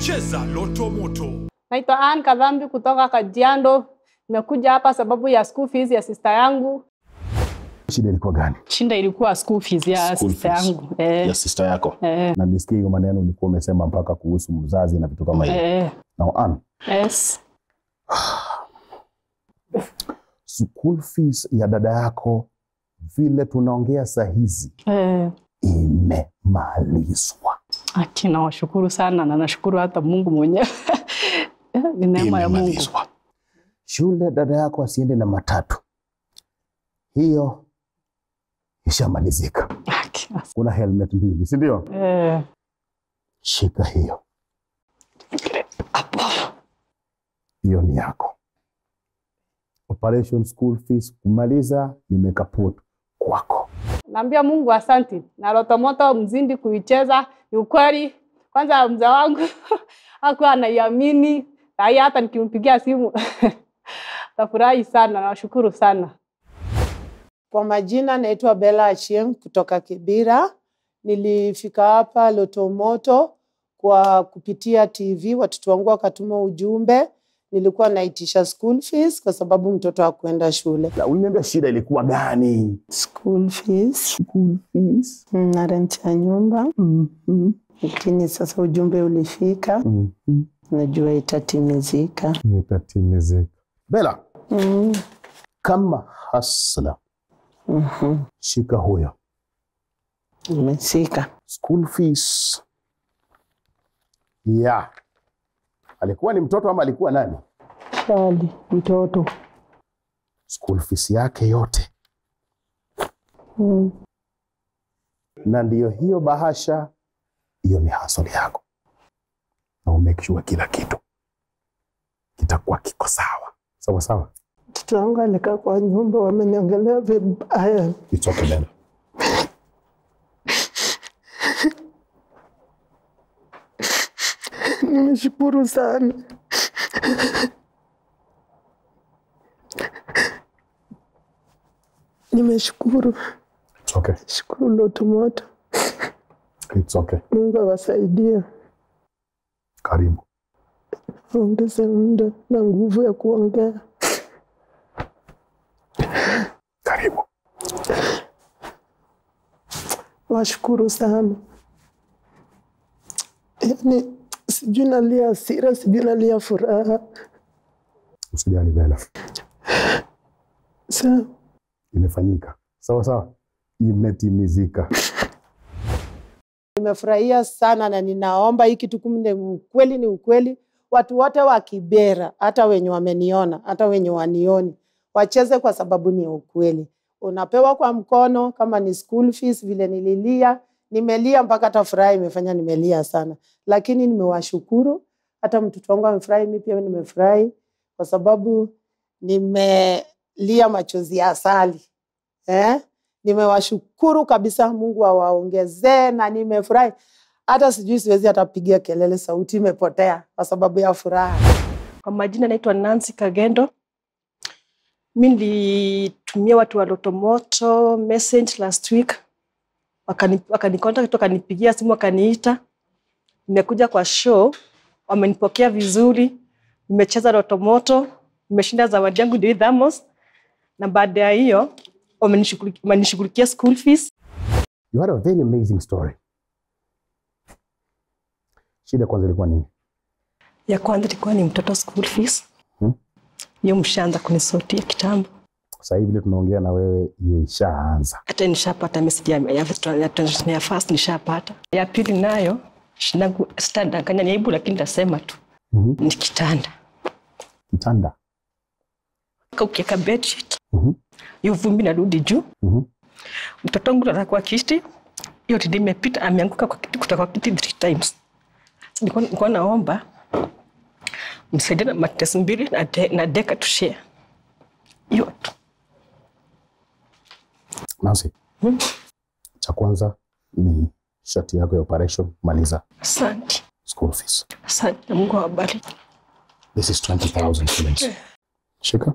Cheza Loto Moto. Naitwa Ann Kadhambi kutoka Kajiado. Nimekuja hapa sababu ya school fees ya sister yangu. Shida ilikuwa gani? Shinda ilikuwa school fees ya School sister fees. yangu. Eh, Ya sister yako. eh, Na nilisikia hiyo maneno ulikuwa umesema mpaka kuhusu mzazi na vitu kama hivyo. eh, Now Ann, yes. school fees ya dada yako vile tunaongea saa hizi Eh, imemalizwa. aki nawashukuru sana na nashukuru hata Mungu mwenyewe. Ni neema ya Mungu. Imemalizwa. Shule dada yako asiende na matatu, hiyo ishamalizika. Aki, as- Kuna helmet mbili, si ndio? Eh, Shika hiyo, hiyo ni yako. Operation school fees kumaliza, nimekaput kwako. naambia Mungu asanti. Na Loto Moto mzindi kuicheza ni ukweli. Kwanza mzee wangu hakuwa anaiamini. Sahii hata nikimpigia simu tafurahi sana. Nawashukuru sana. Kwa majina naitwa Bella Achieng kutoka Kibira. Nilifika hapa Lotomoto kwa kupitia TV, watoto wangu wakatuma ujumbe. Nilikuwa naitisha school fees kwa sababu mtoto hakuenda shule. Na uliniambia shida ilikuwa gani? School fees School fees. na rent ya nyumba, Mhm. lakini sasa ujumbe ulifika, Mhm. najua itatimizika. Itatimizika. Bella, Mm. kama hasla, Mhm. shika huyo. Imesika. School fees ya alikuwa ni mtoto ama alikuwa nani? Shali mtoto. School fees yake yote, Mm. na ndiyo hiyo bahasha, hiyo ni hustle yako, na umake sure kila kitu kitakuwa kiko sawa sawa sawa. Mtoto wangu alikaa kwa nyumba, wameniongelea vibaya. It's okay, Bella. Nimeshukuru sana. Nimeshukuru, It's okay. shukuru Lotomoto. It's okay. Mungu awasaidie, Karibu. ongeze muda na nguvu ya kuongea. Karibu. Washukuru sana. Yaani sijui nalia hasira, sijui nalia furaha. Usijali Bella. Sa Imefanyika. Sawa sawa. Imetimizika. Nimefurahia sana na ninaomba hii kitu kumbe ni ukweli, ni ukweli. Watu wote wa Kibera, hata wenye wameniona, hata wenye wanioni, wacheze kwa sababu ni ukweli. Unapewa kwa mkono, kama ni school fees, vile nililia, nimelia mpaka hata furaha imefanya nimelia sana, lakini nimewashukuru. Hata mtoto wangu amefurahi, mimi pia nimefurahi kwa sababu nimelia machozi ya asali eh? Nimewashukuru kabisa, Mungu awaongezee na nimefurahi. Hata sijui siwezi hata pigia kelele, sauti imepotea kwa sababu ya furaha. Kwa majina naitwa Nancy Kagendo. Mi nilitumia watu wa Lotomoto message last week, wakani wakanicontact, wakanipigia simu, wakaniita. Nimekuja kwa show, wamenipokea vizuri, nimecheza Lotomoto, nimeshinda zawadi yangu ndio hii thermos, na baada ya hiyo wamenishughulikia wamenishughulikia school fees. You had a very amazing story. Shida kwanza ilikuwa nini? Ya kwanza ilikuwa ni mtoto school fees, Hmm. hiyo mshaanza kunisotia kitambo Sasa hivi vile tunaongea na wewe, hiyo ishaanza. hata nishapata message ya, ya, ya, ya, ya first nishapata. Ya pili nayo shinangu sitadanganya ni aibu, lakini nitasema tu Mhm. ni kitanda. Kitanda. Ka Ukiweka bedsheet Mhm. hiyo vumbi narudi juu. Mhm. Mtoto wangu analala kwa kiti, hiyo tindi imepita, ameanguka kwa kiti, kutoka kwa kiti three times. Sasa nilikuwa nilikuwa naomba msaidie na mattress mbili na, de, na deka to share hiyo tu. Nancy, Hmm. cha kwanza ni shati yako ya operation, maliza Asante, school fees. asante na Mungu awabariki. This is 20,000 shillings. Shika.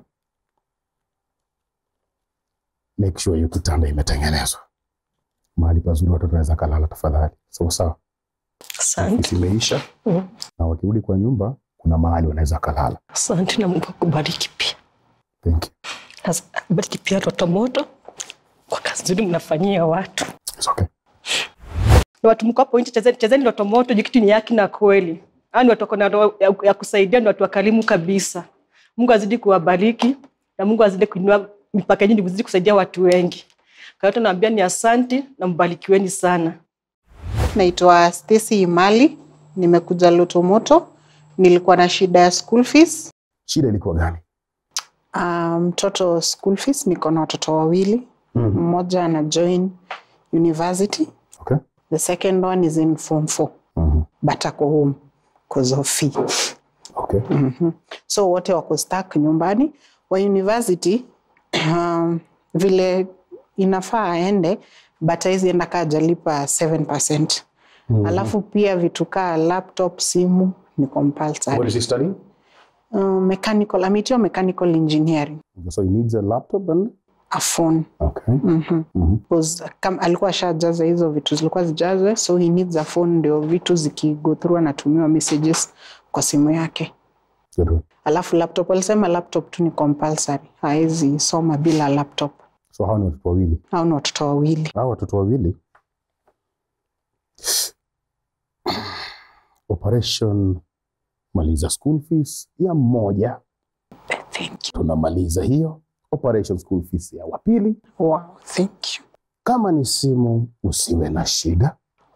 Make sure hiyo kitanda imetengenezwa mahali pazuri watoto wanaweza kalala, tafadhali. Sawa sawa. Asante, ofisi imeisha, Mhm. na wakirudi kwa nyumba kuna mahali wanaweza kalala. asante na Mungu akubariki pia. Thank you. Sasa akubariki pia watoto moto kwa kazi nzuri mnafanyia watu It's okay. na watu mko hapo nje, chezeni, chezeni ndoto moto juu kitu ni haki na kweli. Hao ni watu wako na roho ya, ya kusaidia, ni watu wakarimu kabisa. Mungu azidi kuwabariki na Mungu azidi kuinua mipaka yenu, mzidi kusaidia watu wengi. Kwa hiyo tunaambia ni asanti na mbarikiweni sana. Naitwa Stacy Imali, nimekuja Lotomoto. Nilikuwa na shida ya school fees. Shida ilikuwa gani? Ah, Mtoto school fees, niko na watoto wawili, mmoja ana join university, Okay. the second one is in form 4 Mhm. but ako home cause of fee. Okay. Mhm. So wote wako stuck nyumbani. Wa university um, vile inafaa aende but haizi enda kaa jalipa 7%. Alafu pia vitu kaa laptop, simu ni compulsory. What is he studying? Uh, mechanical, ameitiwa mechanical engineering, So he needs a laptop and a phone. okay. Mhm. Mhm. Because kam, alikuwa ashajaza hizo vitu zilikuwa zijazwe, so he needs a phone ndio vitu zikigo through anatumiwa messages kwa simu yake. Good one. Alafu laptop, walisema laptop tu ni compulsory, haezi soma bila laptop. So hao ni watoto wawili. Hao ni watoto wawili. Hao watoto wawili operation maliza school fees ya mmoja, Thank you. tunamaliza hiyo operation school fees ya wapili. Wow, thank you. Kama ni simu, usiwe na shida.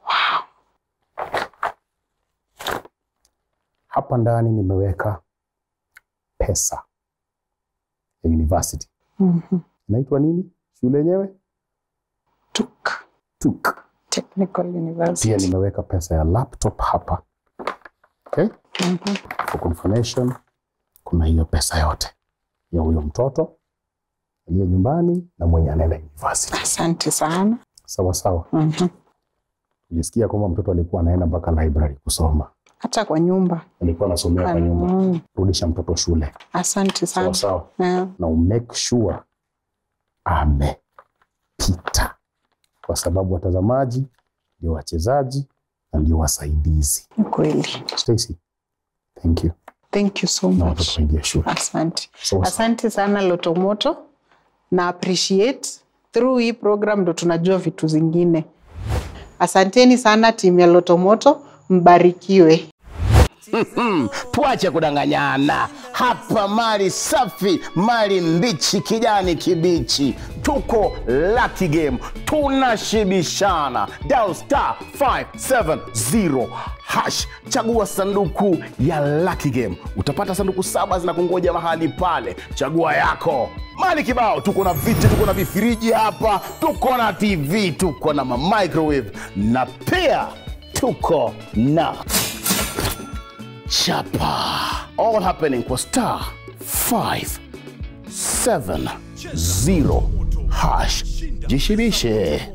Hapa ndani nimeweka pesa ya university. Mhm. Inaitwa nini shule yenyewe? TUK, TUK. Technical Pia University. nimeweka pesa ya laptop hapa. Okay? Mhm. For confirmation, kuna hiyo pesa yote ya huyo mtoto aliye nyumbani na mwenye anaenda university. Asante sana. Sawa sawa. Mhm. Nilisikia kwamba mtoto alikuwa anaenda mpaka library kusoma, Hata kwa nyumba. alikuwa anasomea kwa nyumba. Mm. Rudisha mtoto shule, Asante sawa sana. sawa, Yeah. na umake sure amepita, kwa sababu watazamaji ndio wachezaji na ndio wasaidizi. Ni kweli. Stacy, thank you, Thank you so na much. watoto waingie shule. Asante. Sawa sawa. Asante sana Lotomoto na appreciate through hii program ndo tunajua vitu zingine. Asanteni sana timu ya Lotomoto, mbarikiwe. Mm, tuache kudanganyana hapa. Mali safi, mali mbichi, kijani kibichi. Tuko Lucky Game, tunashibishana. Dial star 570 hash, chagua sanduku ya Lucky Game, utapata sanduku saba zinakungoja mahali pale. Chagua yako. Mali kibao, tuko na viti, tuko na vifiriji hapa, tuko na TV, tuko na mamicrowave na pia tuko na chapa all happening kwa star 570 hash jishibishe